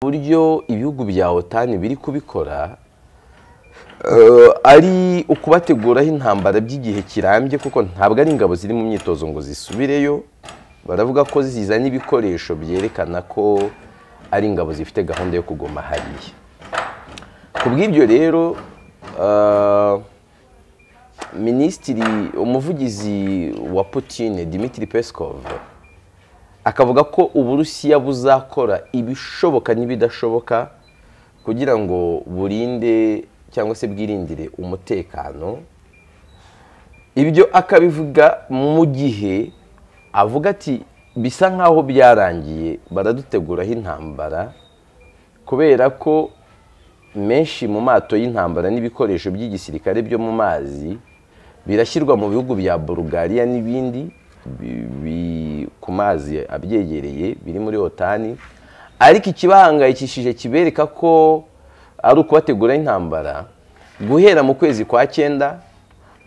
uburyo ibihugu bya otani biri kubikora ari ukubateguraho intambara by'igihe kirambye kuko ntabwo ari ingabo ziri mu myitozo ngo zisubireyo baravuga ko zizanye ibikoresho byerekana ko ari ingabo zifite gahunda yo kuguma hariya ku bw'ibyo rero minisitiri umuvugizi wa Putin Dmitry Peskov akavuga ko uburusiya buzakora ibishoboka n'ibidashoboka kugira ngo burinde cyangwa se bwirindire umutekano ibyo akabivuga mu gihe avuga ati bisa nk'aho byarangiye baraduteguraho intambara kubera ko menshi mu mato y'intambara n'ibikoresho by'igisirikare byo mu mazi birashyirwa mu bihugu bya Bulgaria n'ibindi ku mazi abyegereye biri muri otani ariko ikibahangayikishije kibereka ko ari ukubategura intambara guhera mu kwezi kwa cyenda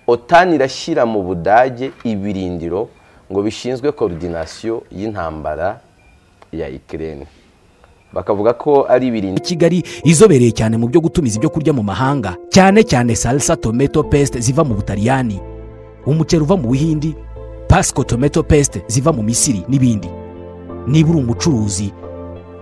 otani irashyira mu budage ibirindiro ngo bishinzwe korodinasiyo y'intambara ya ikirere bakavuga ko ari ibirindiro kigali izobereye cyane mu byo gutumiza ibyo kurya mu mahanga cyane cyane salsa tomato paste ziva mu butaliyani umuceri uva mu buhindi pasiko tomato paste ziva mu misiri n'ibindi niba uri umucuruzi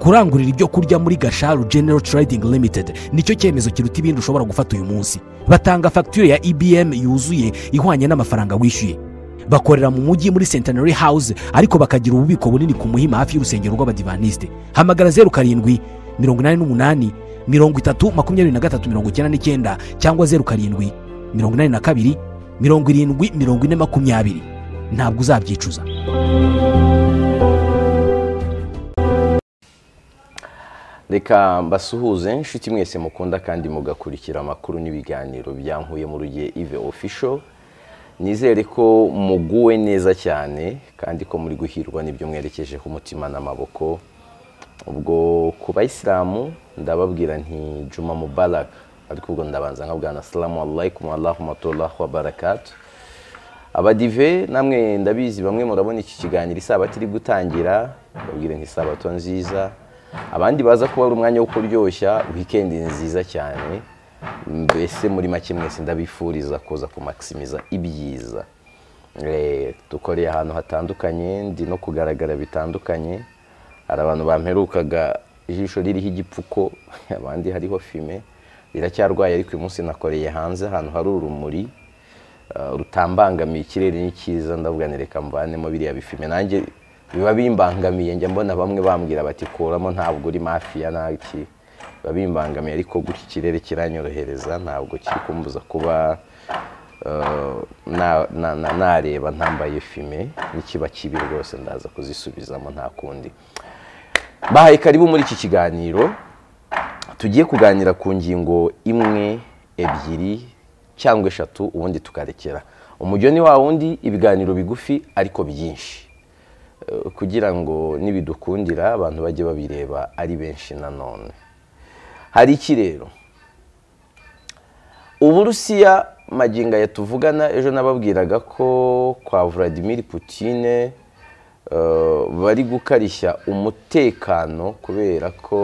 kurangurira ibyo kurya muri gasharu genero trading limited nicyo cyemezo kiruta ibindi ushobora gufata uyu munsi batanga fagitire ya ibm yuzuye ihwanye n'amafaranga wishyuye bakorera mu mujyi muri centenary house ariko bakagira ububiko bunini ku muhima hafi y'urusengero rw'abadivanisite hamagara zeru karindwi mirongo inani n'umunani mirongo itatu makumyabiri na gatatu mirongo icyenda n'icyenda cyangwa zeru karindwi mirongo inani na kabiri mirongo irindwi mirongo ine makumyabiri ntabwo uzabyicuza reka mbasuhuze inshuti mwese mukunda kandi mugakurikira amakuru n'ibiganiro byankuye mu rugihe ive official nizere ko muguwe neza cyane kandi ko muri guhirwa n'ibyo mwerekejeho umutima n'amaboko ubwo ku bayisilamu ndababwira nti juma mubarak ariko ubwo ndabanza nkabwana salamu alaykum warahuma wa barakatu abadive namwe ndabizi bamwe murabona iki kiganiro isabato iri gutangira babwire nti isabato nziza abandi baza kuba ari umwanya wo kuryoshya wikendi nziza cyane mbese muri make mwese ndabifuriza kuza kumakisimiza ibyiza dukoreye ahantu hatandukanye ndi no kugaragara bitandukanye hari abantu bamperukaga ijisho ririho igipfuko abandi hariho fime riracyarwaye ariko uyu munsi nakoreye hanze ahantu hari urumuri rutambangamiye ikirere ni cyiza ndavuga nereka mvanemo biriya bifime nanjye biba bimbangamiye njya mbona bamwe bambwira bati kuramo ntabwo uri mafiya naki biba bimbangamiye ariko gutya ikirere kiranyorohereza ntabwo kiri kumbuza kuba nareba ntambaye fime n'ikiba kibi rwose ndaza kuzisubizamo nta kundi bahaye karibu muri iki kiganiro tugiye kuganira ku ngingo imwe ebyiri cyangwa eshatu ubundi tukarekera umujyo ni wa wundi ibiganiro bigufi ariko byinshi kugira ngo nibidukundira abantu bajye babireba ari benshi nanone hari iki rero uburusiya magingo aya tuvugana ejo nababwiraga ko kwa Vladimir Putin bari gukarishya umutekano kubera ko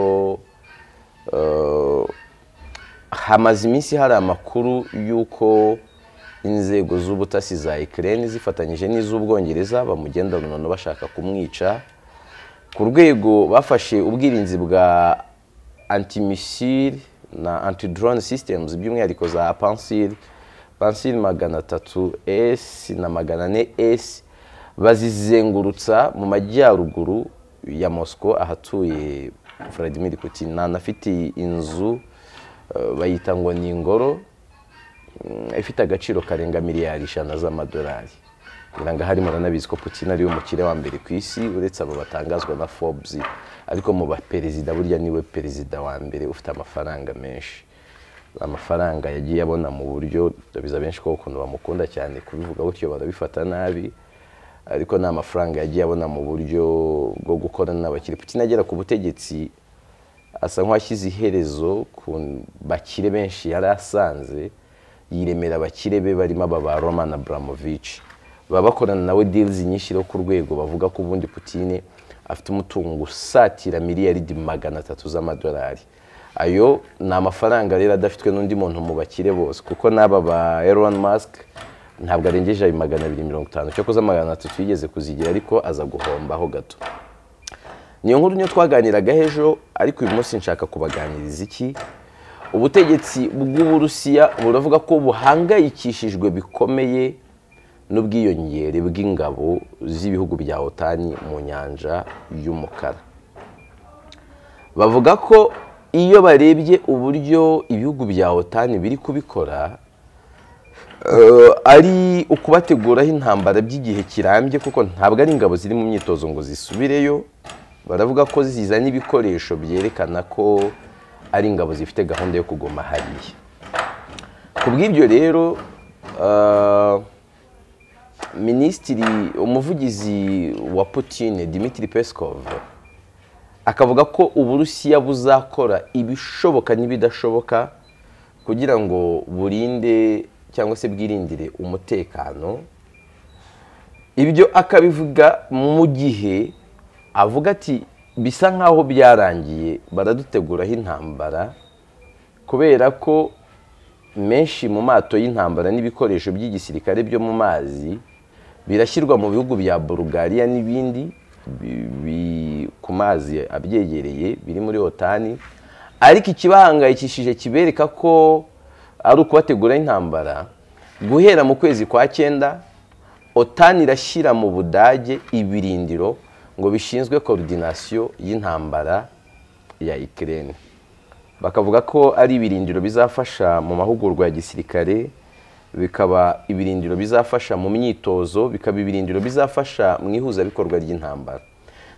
hamaze iminsi hari amakuru y'uko inzego z'ubutasi za Ukraine zifatanyije n'iz'ubwongereza bamugenda noneho bashaka kumwica ku rwego bafashe ubwirinzi bwa antimisile na antidrone sisitemuzi by'umwihariko za pansile pansile magana atatu esi na magana ane esi bazizengurutsa mu majyaruguru ya mosiko ahatuye Vladimir Putin nanafite inzu bayita ngo ni ingoro ifite agaciro karenga miliyari ijana z'amadolari ngo hari muranabizi ko Putin ariwe mukire wa mbere ku isi uretse abo batangazwa na Forbes ariko mu baperezida burya niwe perezida wa mbere ufite amafaranga menshi amafaranga yagiye abona mu buryo ndabiza benshi ko ukuntu bamukunda cyane kubivuga gutyo barabifata nabi ariko ni amafaranga yagiye abona mu buryo bwo gukorana n'abakire Putin agera ku butegetsi asa nk'uwashyize iherezo ku bakire benshi yari asanze yiremera abakire be barimo aba ba Roman Abramovich baba bakorana nawe dirizi nyinshi rero ku rwego bavuga ko ubundi Putin afite umutungo usatira miliyaridi magana atatu z'amadolari ayo ni amafaranga rero adafitwe n'undi muntu mu bakire bose kuko n'aba ba Elon Musk ntabwo arengeje ayo magana abiri mirongo itanu cyakoze magana atatu yigeze kuzigira ariko aza guhombaho gato niyo nkuru niyo twaganiraga ejo ariko uyu munsi nshaka kubaganiriza iki ubutegetsi bw'uburusiya buravuga ko buhangayikishijwe bikomeye n'ubwiyongere bw'ingabo z'ibihugu bya otani mu nyanja y'umukara bavuga ko iyo barebye uburyo ibihugu bya otani biri kubikora ari ukubateguraho intambara by'igihe kirambye kuko ntabwo ari ingabo ziri mu myitozo ngo zisubireyo baravuga ko zizanye ibikoresho byerekana ko ari ingabo zifite gahunda yo kuguma hariya ku bw'ibyo rero minisitiri umuvugizi wa Putin Dmitry Peskov akavuga ko uburusiya buzakora ibishoboka n'ibidashoboka kugira ngo burinde cyangwa se bwirindire umutekano ibyo akabivuga mu gihe avuga ati bisa nk'aho byarangiye baraduteguraho intambara kubera ko menshi mu mato y'intambara n'ibikoresho by'igisirikare byo mu mazi birashyirwa mu bihugu bya Bulgaria n'ibindi ku mazi abyegereye biri muri otani ariko ikibahangayikishije kibereka ko ari ukubateguraho intambara guhera mu kwezi kwa cyenda otani irashyira mu budage ibirindiro ngo bishinzwe korodinasiyo y'intambara ya ikirere bakavuga ko ari ibirindiro bizafasha mu mahugurwa ya gisirikare bikaba ibirindiro bizafasha mu myitozo bikaba ibirindiro bizafasha mu ihuzabikorwa ry'intambara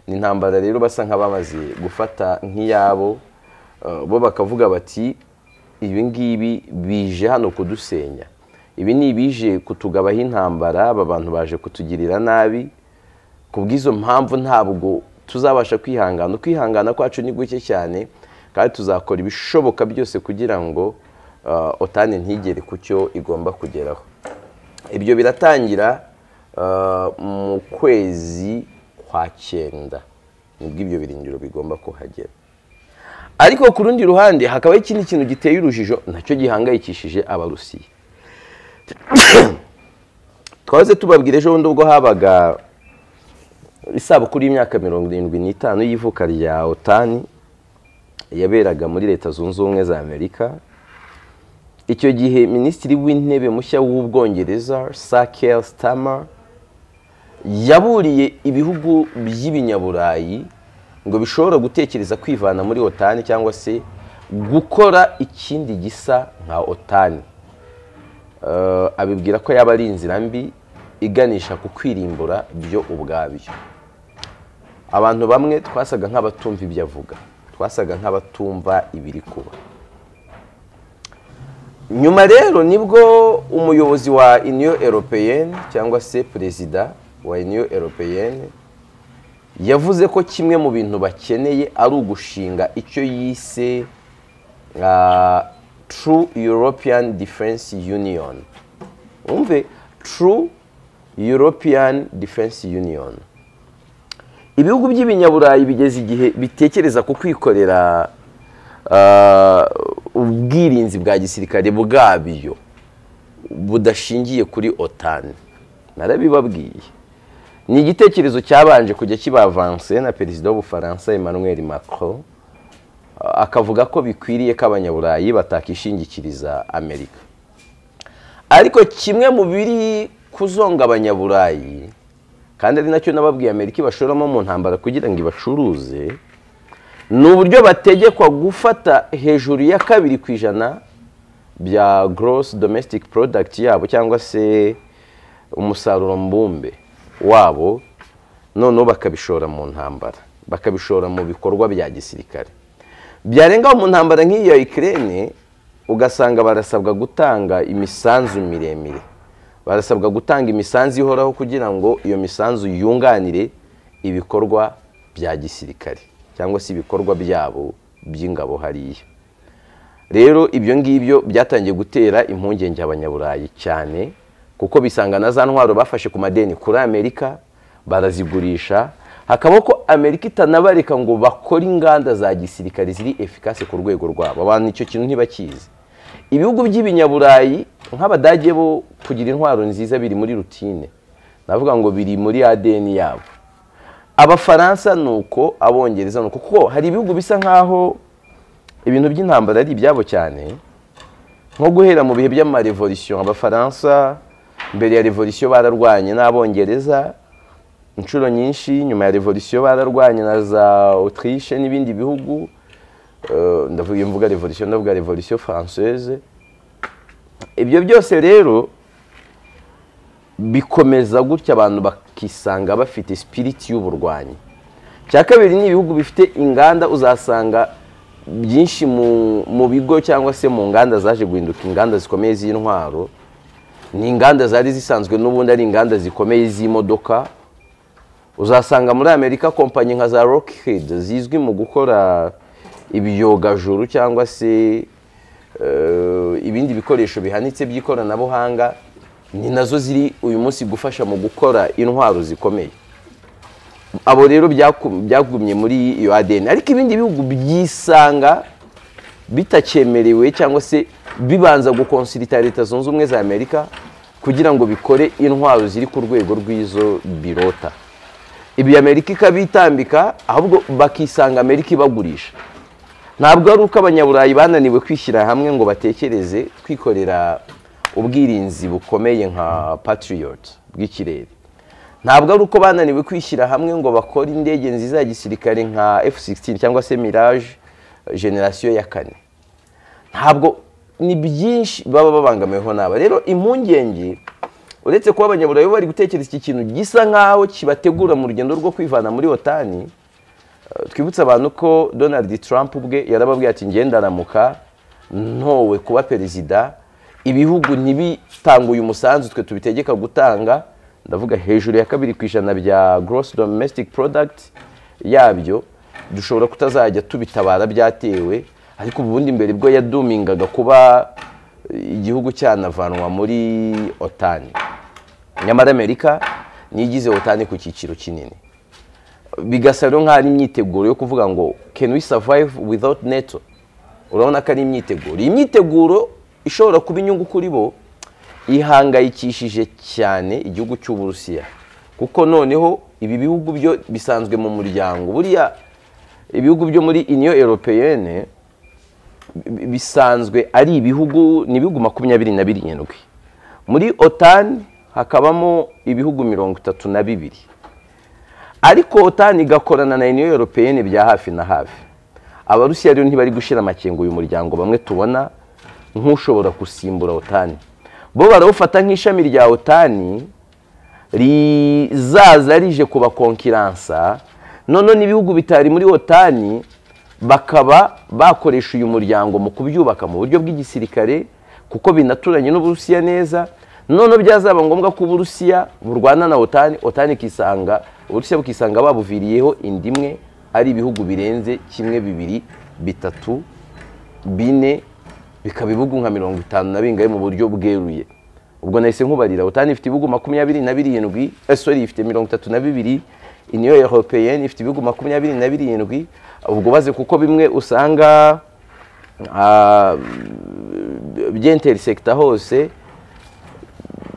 ni intambara rero basa nk'abamaze gufata nk'iyabo bo bakavuga bati ibi ngibi bije hano kudusenya ibi ni ibije kutugabaho intambara aba bantu baje kutugirira nabi ku bw'izo mpamvu ntabwo tuzabasha kwihangana ukwihangana kwacu ni guke cyane kandi tuzakora ibishoboka byose kugira ngo otani ntigere ku cyo igomba kugeraho ibyo biratangira mu kwezi kwa cyenda nibwo ibyo birindiro bigomba kuhagera ariko ku rundi ruhande hakabaho ikindi kintu giteye urujijo nacyo gihangayikishije abarusiya twaze tubabwira ejo bundi ubwo habaga isabukuru y'imyaka mirongo irindwi n'itanu y'ivuka rya otani yaberaga muri leta zunze ubumwe za amerika icyo gihe minisitiri w'intebe mushya w'ubwongereza sakel stama yaburiye ibihugu by'ibinyaburayi ngo bishobora gutekereza kwivana muri otani cyangwa se gukora ikindi gisa nka otani abibwira ko yaba ari inzira mbi iganisha ku kwirimbura byo ubwabyo abantu bamwe twasaga nk'abatumva ibyo avuga twasaga nk'abatumva ibiri kuba nyuma rero nibwo umuyobozi wa iniyo eropeyeni cyangwa se perezida wa iniyo eropeyeni yavuze ko kimwe mu bintu bakeneye ari ugushinga icyo yise tru europeyani defense uniyoni wumve tru european defense union ibihugu by'ibinyaburayi bigeze igihe bitekereza ku kwikorera ubwirinzi bwa gisirikare bwabyo budashingiye kuri otani narabibabwiye ni igitekerezo cyabanje kujya kibavanse na perezida w'ubufaransa emmanuel macron akavuga ko bikwiriye ko abanyaburayi batakishingikiriza amerika ariko kimwe mu biri kuzonga abanyaburayi kandi ari nacyo n'ababwiye amerika ibashoramo mu ntambara kugira ngo ibacuruze ni uburyo bategekwa gufata hejuru ya kabiri ku ijana bya gross domestic product yabo cyangwa se umusaruro mbumbe wabo noneho bakabishora mu ntambara bakabishora mu bikorwa bya gisirikare byarengaho mu ntambara nk'iyi ya ikirere ugasanga barasabwa gutanga imisanzu miremire barasabwa gutanga imisanzu ihoraho kugira ngo iyo misanzu yunganire ibikorwa bya gisirikare cyangwa se ibikorwa byabo by'ingabo hariya rero ibyo ngibyo byatangiye gutera impungenge abanyaburayi cyane kuko bisanga na za ntwaro bafashe ku madeni kuri amerika barazigurisha hakabaho ko amerika itanabareka ngo bakore inganda za gisirikare ziri efikase ku rwego rwabo abantu icyo kintu ntibakizi ibihugu by'ibinyaburayi nk'abadage bo kugira intwaro nziza biri muri rutine navuga ngo biri muri adn yabo abafaransa ni uko abongereza ni uko kuko hari ibihugu bisa nk'aho ibintu by'intambara ari ibyabo cyane nko guhera mu bihe by'amarevolisiyo abafaransa mbere ya revolisiyo bararwanye n'abongereza inshuro nyinshi nyuma ya revolisiyo bararwanye na za otirishe n'ibindi bihugu ndavuga iyo mvuga revolisiyo ndavuga revolisiyo francaise ibyo byose rero bikomeza gutya abantu bakisanga bafite sipiriti y'uburwanyi cya kabiri ni ibihugu bifite inganda uzasanga byinshi mu bigo cyangwa se mu nganda zaje guhinduka inganda zikomeye z'intwaro ni inganda zari zisanzwe n'ubundi ari inganda zikomeye z'imodoka uzasanga muri amerika kompanyi nka za rokihedi zizwi mu gukora ibiyogajuru cyangwa se ibindi bikoresho bihanitse by'ikoranabuhanga ni nazo ziri uyu munsi gufasha mu gukora intwaro zikomeye abo rero byagumye muri iyo adeni ariko ibindi bihugu byisanga bitakemerewe cyangwa se bibanza gukonsirita leta zunze ubumwe za amerika kugira ngo bikore intwaro ziri ku rwego rw'izo birota ibi amerika ikabitambika ahubwo bakisanga amerika ibagurisha ntabwo ari uko abanyaburayi bananiwe kwishyira hamwe ngo batekereze kwikorera ubwirinzi bukomeye nka patiriyoti bw'ikirere ntabwo ari uko bananiwe kwishyira hamwe ngo bakore indege nziza ya gisirikare nka F-16 cyangwa se mirage generasiyo ya kane ntabwo ni byinshi baba babangamiweho n'aba rero impungenge uretse kuba abanyaburayi bari gutekereza iki kintu gisa nk'aho kibategura mu rugendo rwo kwivana muri otani twibutse abantu ko donald trump ubwe yarababwiye ati ngendaramuka ntowe kuba perezida ibihugu ntibitange uyu musanzu twe tubitegeka gutanga ndavuga hejuru ya kabiri ku ijana bya gross domestic product yabyo dushobora kutazajya tubitabara byatewe ariko ubundi mbere bwo yadumingaga kuba igihugu cyanavanwa muri otani nyamara amerika niyigize otani ku cyiciro kinini bigasa rero nk'aho ari imyiteguro yo kuvuga ngo can we survive without neto urabona ko ari imyiteguro iyi myiteguro ishobora kuba inyungu kuri bo ihangayikishije cyane igihugu cy'uburusiya kuko noneho ibi bihugu byo bisanzwe mu muryango buriya ibihugu byo muri iniyo eropeyene bisanzwe ari ibihugu ni ibihugu makumyabiri na birindwi muri otani hakabamo ibihugu mirongo itatu na bibiri ariko otani igakorana na iniyo eropeyene bya hafi na hafi abarusiya rero ntibari gushyira amakenga uyu muryango bamwe tubona nk'ushobora gusimbura otani bo barawufata nk'ishami rya otani rizaza rije kubakonkiransa none n'ibihugu bitari muri otani bakaba bakoresha uyu muryango mu kubyubaka mu buryo bw'igisirikare kuko binaturanye n'uburusiya neza none byazaba ngombwa ko uburusiya burwana na otani otani ikisanga uburusiya bukisanga babuviriyeho indi imwe ari ibihugu birenze kimwe bibiri bitatu bine bikaba ibihugu nka mirongo itanu na bingahe mu buryo bweruye ubwo nahise nkubarira otani ifite ibihugu makumyabiri na birindwi esori ifite mirongo itatu na bibiri iniyo europeyeni ifite ibihugu makumyabiri na birindwi ubwo baze kuko bimwe usanga byenteri hose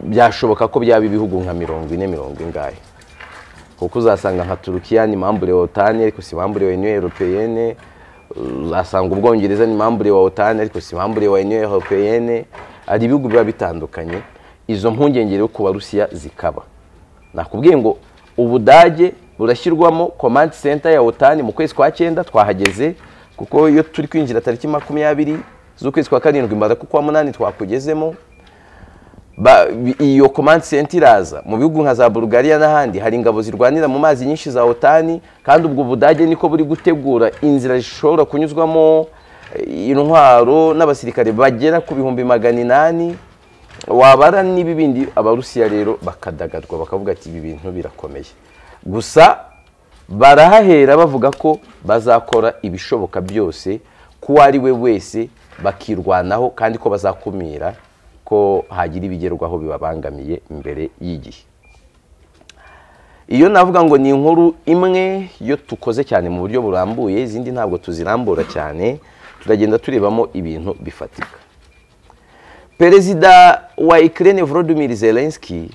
byashoboka ko byaba ibihugu nka mirongo ine mirongo ingahe kuko uzasanga nka turukiya ni mambure otani ariko si mambure wa iniyo europeyene uzasanga ubwongereza ni mambure wa otani ariko si mambure wa iniyo europeyene hari ibihugu biba bitandukanye izo mpungenge rero ku barusiya zikaba nakubwiye ngo ubudage burashyirwamo komandi senta ya otani mu kwezi kwa cyenda twahageze kuko iyo turi kwinjira tariki makumyabiri z'ukwezi kwa karindwi mbara ku kwa munani twakugezemo iyo komandi senta iraza mu bihugu nka za bulugariya n'ahandi hari ingabo zirwanira mu mazi nyinshi za otani kandi ubwo budage niko buri gutegura inzira zishobora kunyuzwamo intwaro n'abasirikare bagera ku bihumbi magana inani wabara n'ibi bindi abarusiya rero bakadagadwa bakavuga ati ibi bintu birakomeye gusa barahahera bavuga ko bazakora ibishoboka byose ko ari we wese bakirwanaho kandi ko bazakumira ko hagira ibigerwaho bibabangamiye mbere y'igihe iyo navuga ngo ni inkuru imwe yo dukoze cyane mu buryo burambuye izindi ntabwo tuzirambura cyane turagenda turebamo ibintu bifatika perezida wa ikirere volodimir zelenski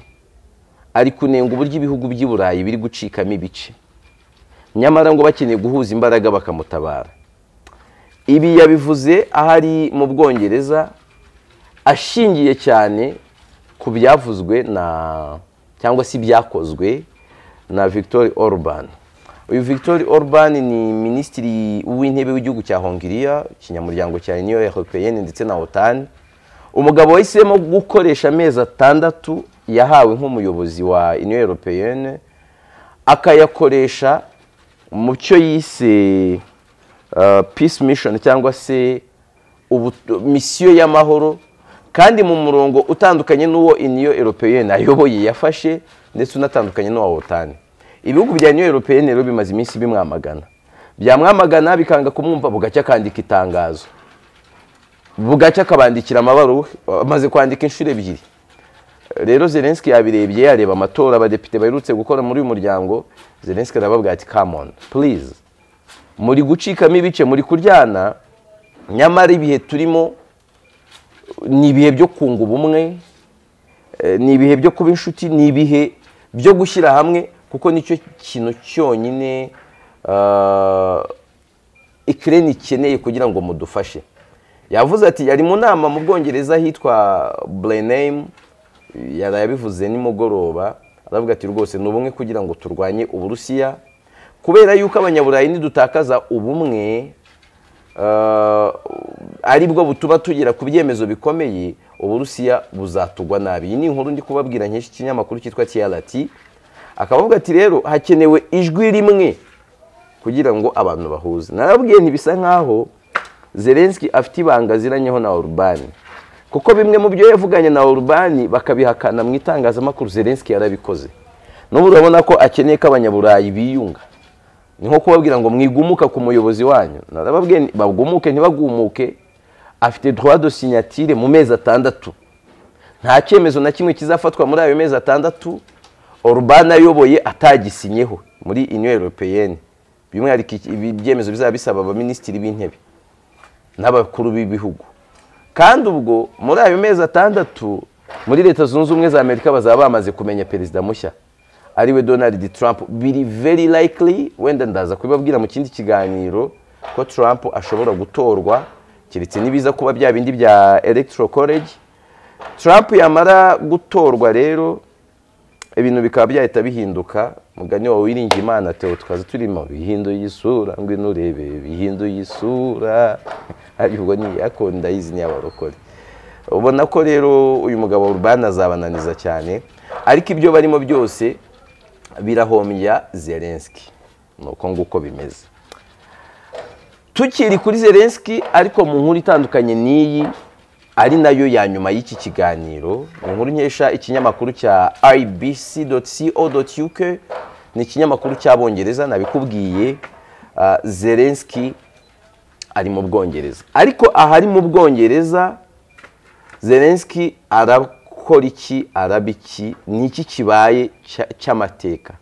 ari kunenga uburyo ibihugu by'i burayi biri gucikamo ibice nyamara ngo bakeneye guhuza imbaraga bakamutabara ibi yabivuze ahari mu bwongereza ashingiye cyane ku byavuzwe na cyangwa se ibyakozwe na victor orban uyu victor orban ni minisitiri w'intebe w'igihugu cya hongiriya ikinyamuryango cya uniyo europeyeni ndetse na otani umugabo wahisemo gukoresha amezi atandatu yahawe nk'umuyobozi wa uniyo europeyeni akayakoresha mu cyo yise peace mission cyangwa se misiyo y'amahoro kandi mu murongo utandukanye n'uwo iniyo eropeyeni ayoboye yafashe ndetse unatandukanye n'uwa wotani ibihugu bya iniyo eropeyeni rero bimaze iminsi bimwamagana byamwamagana bikanga kumwumva bugacya akandika itangazo bugacya akabandikira amabaruwe amaze kwandika inshuro ebyiri rero zelenski yabirebye yareba amatora abadepite baherutse gukora muri uyu muryango zelenski arababwira ati kamoni purize muri gucikamo ibice muri kuryana nyamara ibihe turimo ni ibihe byo kunga ubumwe ni ibihe byo kuba inshuti ni ibihe byo gushyira hamwe kuko nicyo kintu cyonyine ikirere ikeneye kugira ngo mudufashe yavuze ati yari mu nama mu bwongereza hitwa burenemu yarabivuze nimugoroba aravuga ati rwose ni ubumwe kugira ngo turwanye uburusiya kubera yuko abanyaburayi nidutakaza ubumwe ari bwo butuma tugera ku byemezo bikomeye uburusiya buzatugwa nabi iyi ni inkuru ndi kubabwira nk'iki kinyamakuru cyitwa tiyarati akavuga ati rero hakenewe ijwi rimwe kugira ngo abantu bahuze narabwiye ntibisa nk'aho zelenski afite ibanga ziranyeho na orubani kuko bimwe mu byo yavuganye na orubani bakabihakana mu itangazamakuru zelenski yarabikoze n'ubu urabona ko akeneye ko abanyaburayi biyunga ni nko kubabwira ngo mwigumuka ku muyobozi wanyu narababwiye bagumuke ntibagumuke afite droit de sinyatire mu mezi atandatu nta cyemezo na kimwe kizafatwa muri ayo mezi atandatu orubani ayoboye atagisinyeho muri uniyo europeyeni by'umwihariko ibyemezo bizaba bisaba abaminisitiri b'intebe n'abakuru b'ibihugu kandi ubwo muri ayo mezi atandatu muri leta zunze ubumwe za amerika bazaba bamaze kumenya perezida mushya ariwe donald trump biri very likely wenda ndaza kubibabwira mu kindi kiganiro ko trump ashobora gutorwa keretse n'ibiza kuba bya bindi bya electoral college trump yamara gutorwa rero ibintu bikaba byahita bihinduka mugani wawe wiringiye imana tewo tukaza turimo bihinduye isura ngo nurebe bihinduye isura ariko ni yakunda izi ni abarokore ubona ko rero uyu mugabo urban azabananiza cyane ariko ibyo barimo byose birahombya zelenski ni uko nguko bimeze tukiri kuri zelenski ariko mu nkuru itandukanye n'iyi ari nayo ya nyuma y'iki kiganiro ni inkuru nkesha ikinyamakuru cya ibc.co.uk ni ikinyamakuru cy'abongereza nabikubwiye zelenski ari mu bwongereza ariko ahari mu bwongereza zelenski arakora gukora iki araba iki ni iki kibaye cy'amateka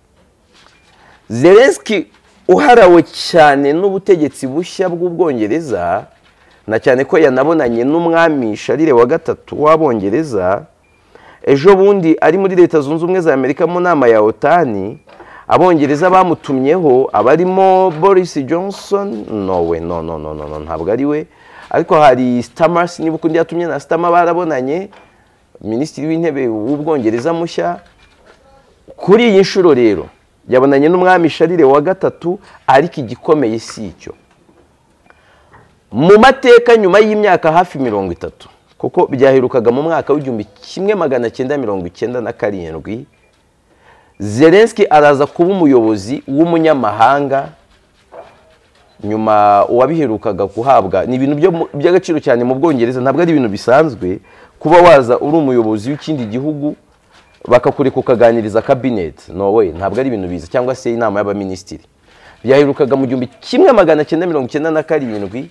zelenski uharawe cyane n'ubutegetsi bushya bw'ubwongereza na cyane ko yanabonanye n'umwami sharire wa gatatu w'abongereza ejo bundi ari muri leta zunze ubumwe za amerika mu nama ya otani abongereza bamutumyeho abarimo boris johnson nowe no no no no ntabwo ari we ariko hari stamars niba ukundi yatumye na stama barabonanye minisitiri w'intebe w'ubwongereza mushya kuri iyi nshuro rero yabonanye n'umwami sharire wa gatatu ariko igikomeye si icyo mu mateka nyuma y'imyaka hafi mirongo itatu kuko byaherukaga mu mwaka w'igihumbi kimwe magana cyenda mirongo icyenda na karindwi zelenski araza kuba umuyobozi w'umunyamahanga nyuma uwabiherukaga kuhabwa ni ibintu by'agaciro cyane mu bwongereza ntabwo ari ibintu bisanzwe kuba waza uri umuyobozi w'ikindi gihugu bakakureka ukaganiriza kabineti nowe ntabwo ari ibintu biza cyangwa se inama y'abaminisitiri byaherukaga mu gihumbi kimwe magana cyenda mirongo icyenda na karindwi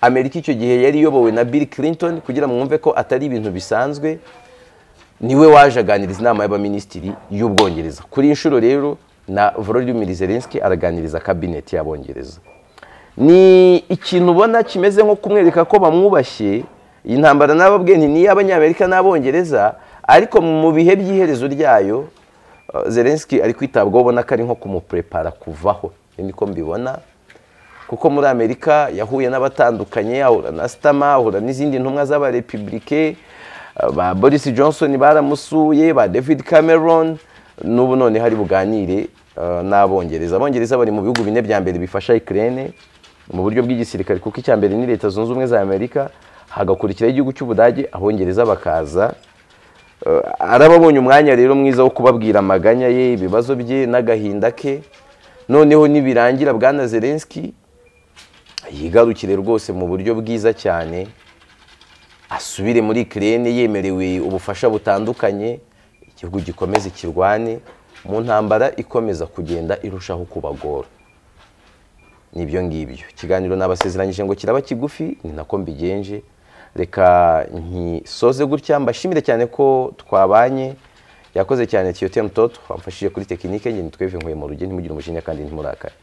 amerika icyo gihe yari iyobowe na bill clinton kugira ngo mwumve ko atari ibintu bisanzwe niwe waje aganiriza inama y'abaminisitiri y'ubwongereza kuri iyi nshuro rero na volodimiri zelenski araganiriza kabineti y'abongereza ni ikintu ubona kimeze nko kumwereka ko bamwubashye iyi ntambara n'ababwe ni n'iy'abanyamerika n'abongereza ariko mu bihe by'iherezo ryayo zelenski ari kwitabwaho ubona ko ari nko kumupurepara kuvaho niko mbibona kuko muri amerika yahuye n'abatandukanye ahura na sitama ahura n'izindi ntumwa z'abarepubulike ba boris johnson baramusuye ba david cameron n'ubu none hari buganire n'abongereza abongereza bari mu bihugu bine bya mbere bifasha ikirere mu buryo bw'igisirikare kuko icya mbere ni leta zunze ubumwe za amerika hagakurikiraho igihugu cy'ubudage abongereza bakaza arababonye umwanya rero mwiza wo kubabwira amaganya ye ibibazo bye n'agahinda ke noneho nibirangira bwana zelenski yigarukire rwose mu buryo bwiza cyane asubire muri ikirere yemerewe ubufasha butandukanye igihugu gikomeze kirwane mu ntambara ikomeza kugenda irushaho kubagora nibyo ngibyo ikiganiro nabasezeranyije ngo kiraba kigufi ni nako mbigenje reka ntisoze gutya mbashimire cyane ko twabanye yakoze cyane tiyote mutoto wamfashije kuri tekinike nge nitweve nkuye mu ruge ntimugire umujinya kandi ntimurakare